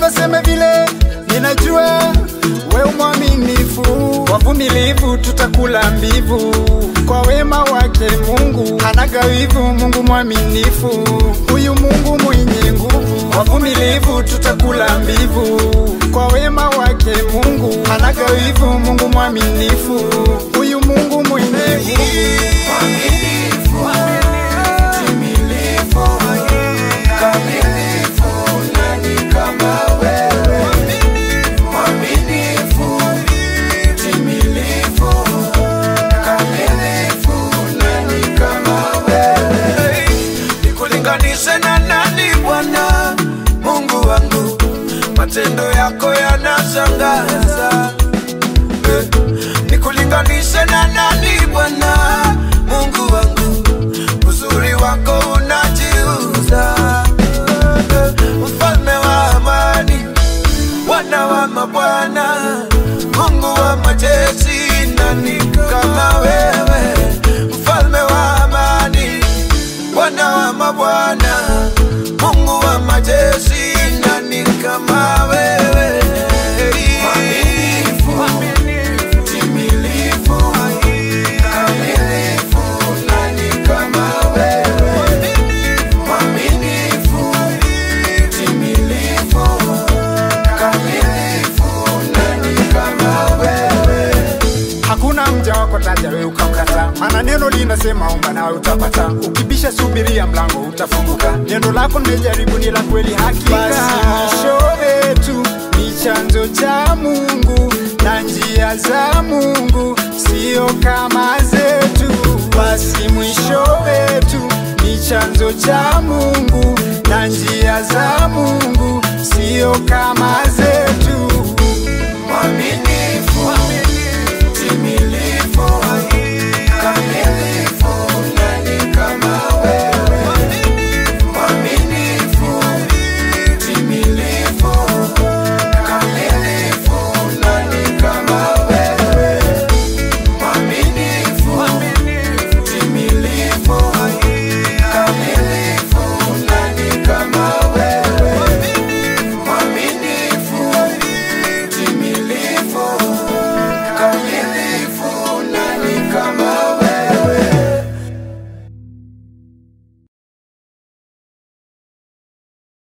waseme vile, ninajua we mwaminifu, wavumilivu, tutakula mbivu kwa wema wake Mungu. Hanaga wivu, Mungu mwaminifu, huyu Mungu mwenye nguvu, wavumilivu, tutakula mbivu kwa wema wake Mungu. Hanaga wivu, Mungu mwaminifu, huyu Mungu mwenye nguvu. nikulinganishe na nani Bwana Mungu wangu, matendo yako yanashangaza. Eh, Nikulinganishe na nani Bwana Mungu wangu, uzuri wako unajiuza. Eh, Mfalme wa amani, Bwana wa mabwana, Mungu wa majeshi, nani kama wewe? Mfalme wa amani, Bwana wa mabwana, Mungu wa majeshi, nani kama wewe? Mwaminifu, timilifu, kamilifu, nani kama wewe? Mwaminifu, timilifu, kamilifu, nani kama wewe? Hakuna mja wako taja wewe ukamkata, maana neno linasema omba nawe utapata, ukibisha subiria mlango utafunguka. Neno lako nimejaribu ni la kweli hakika. Basi mwisho wetu ni chanzo cha Mungu na njia za Mungu sio kama zetu. Basi mwisho wetu ni chanzo cha Mungu na njia za Mungu sio kama